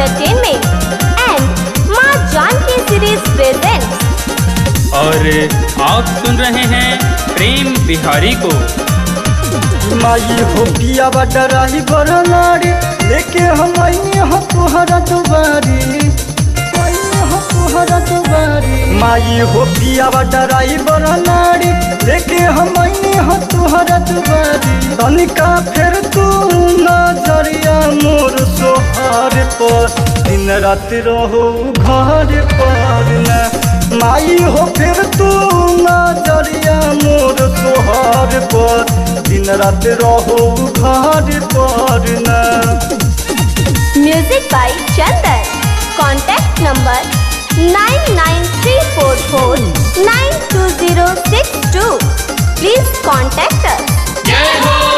Entertainment and माँ Janaki series presents और आप सुन रहे हैं प्रेम बिहारी को माई हो पिया बडराही बरनारी लेके हम आईने हो तुहरा दुबारी आईने हो तुहरा दुबारी माई हो पिया बडराही बरनारी लेके हम आईने हो तुहरा दुबारी तनिका फिर तू नजरिया मोर सोहार पर दिन रात रहो घर पर न माई हो फिर तू नजरिया मोर सोहार पर दिन रात रहो घर पर न Music by Chandan. Contact number 99344920062. Please contact us.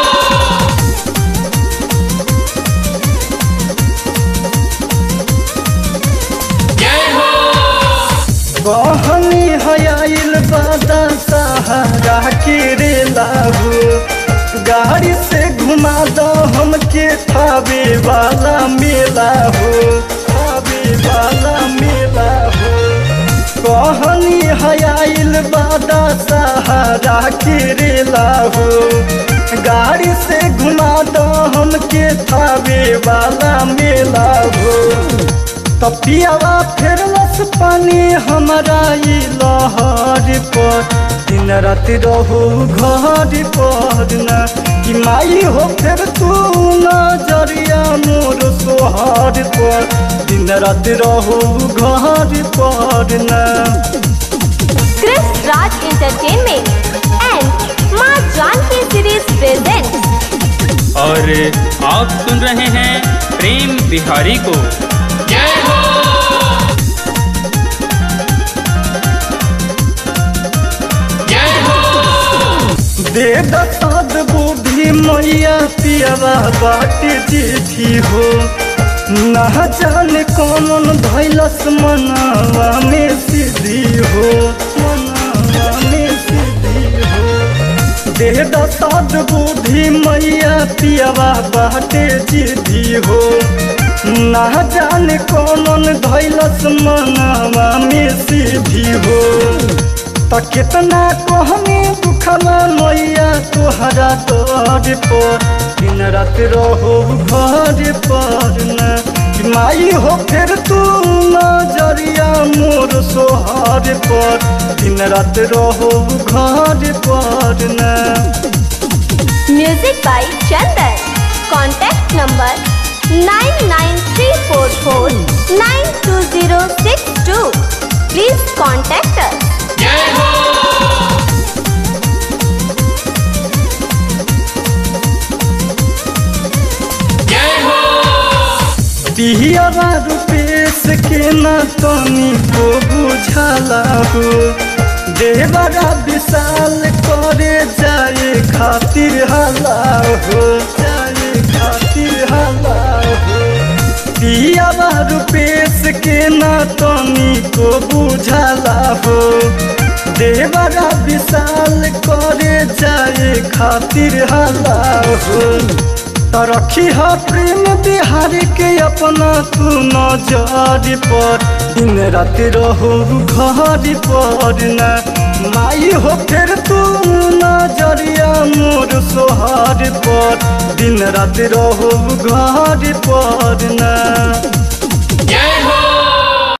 बहनी हयाइल बादा सहारा के रे लाहू गाड़ी से घुमा दो हमके थावे वाला मेला हो थावे वाला मेला हो कहनी हयाइल बादा सहारा के रे लाहू गाड़ी से घुमा दो हमके थावे वाला मेला हो तपियावा फेरलस पानी हमारा ई लहर पर दिन रात रहू घर पर न कि माई हो फेर तू नजरिया मोर सोहर पर दिन रात रहू घर पर न Chris Raj Entertainment and माँ जानकी सीरीज presents और आप सुन रहे हैं प्रेम बिहारी को दे दसाद बुद्धि मैया पियावा बाट जीठी हो ना जाने कौन धैलस मनावा में सिद्धि हो मनावा में सिद्धि हो दे दसाद बुद्धि मैया पियावा बाट जीठी हो ना जाने कौन धैलस मनावा में सिद्धि हो त कितना कहने दुखला मैया तोहरा तोर पर दिन रात रहो घर पर न कि माई हो फिर तू नजरिया मोर सोहर पर दिन रात रहो घर पर न Music by Chandan. Contact number 99344920062. Please contact us. Pihra Rupesh के न तनी को बुझला हो देवरा विशाल करे जाए खातिर हला हो जाए खातिर हला हो पियावा रुपेश के न तनी को बुझला हो देवरा विशाल करे जाए खातिर हला हो त रखी ह प्रेम बिहारी के अपना तू नजर पर दिन रात रहो घर पर न माई हो फिर तू नजरिया मोर सोहार पर दिन रात रहो घर पर न